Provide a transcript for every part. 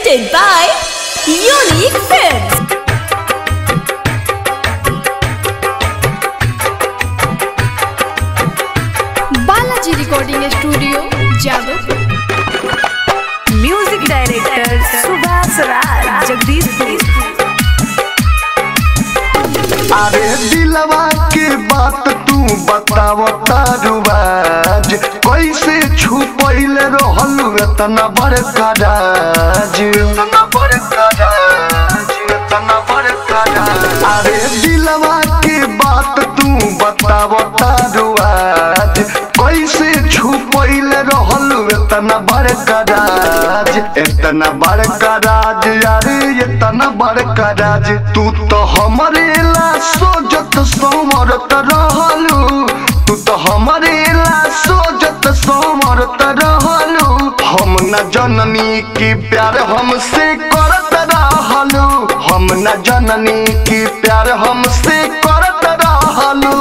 Presented by Unique Films. Balaji recording studio Jadavpur music director Subhash Raj Jagdishpur अरे दिलवा के बात तू बताव तारुआज कैसे छुपैल रहलू इतना बड़का राज इतना बड़का राज इतना बड़का राज अरे दिलवा के बात तू बताव तारुआज कैसे छुपैल रहलू इतना बड़का राज इतना बड़का राज यारे इतना बड़का राज तू तो हमरे ला सोजत सोमरत रहलू तू तो हमरे ला सोजत सोमरत रहलू हम न जननी की प्यार हमसे करत रहलू हम न जननी की प्यार हमसे करत रहलू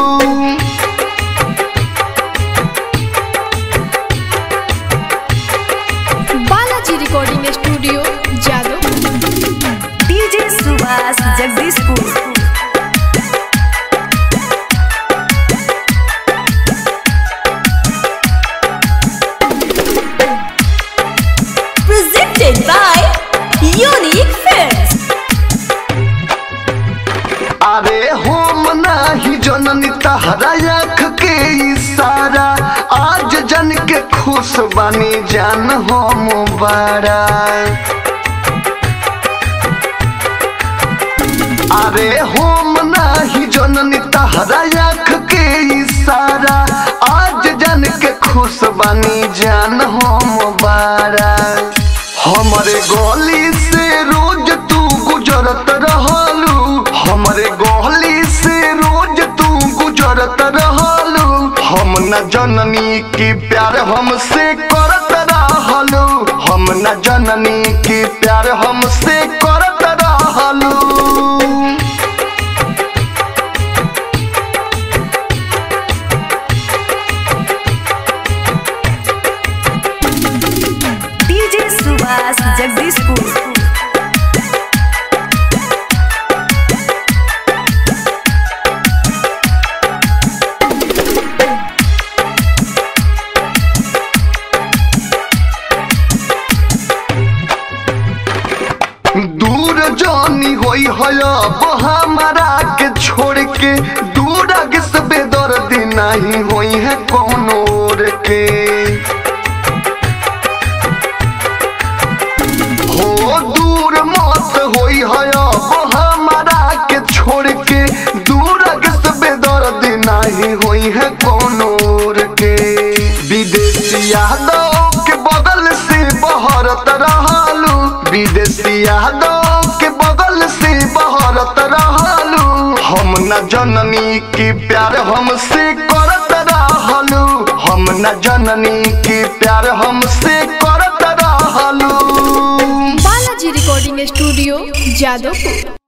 Balaji recording studio Jadavpur DJ Subhash Jagdishpur Presented by Unique Films. अरे हम नाही जननी तहरा आँख के इशारा आज जन के खुश बानी जान हम बड़ा अरे हम नाही जननी तहरा आँख के इशारा आज जन के खुश बानी जान हम बड़ा हमरे गली से रोज तू गुजरत रहलू हमरे गली से रोज तू गुजरत रहलू हम न जननी की प्यार हमसे करत रहलू हम न जननी की प्यार हमसे करत रहलू डीजे सुभाष जगदीशपुर दूर जानी होई है अब हमारा के छोड़ के दूर आगे से बेदर्द नहीं होई है कोनो और के हो दूर मत होई है अब हमारा के छोड़ के दूर आगे से बेदर्द नहीं होई है कोनो और के विदेशी यादव के बगल से बहरत रहलू विदेशी यादव के बगल से बहरत रहलू हम न जननी की प्यार हमसे करत रहलू हम न जननी की प्यार हमसे करत रहलू बालाजी रिकॉर्डिंग स्टूडियो जादवपुर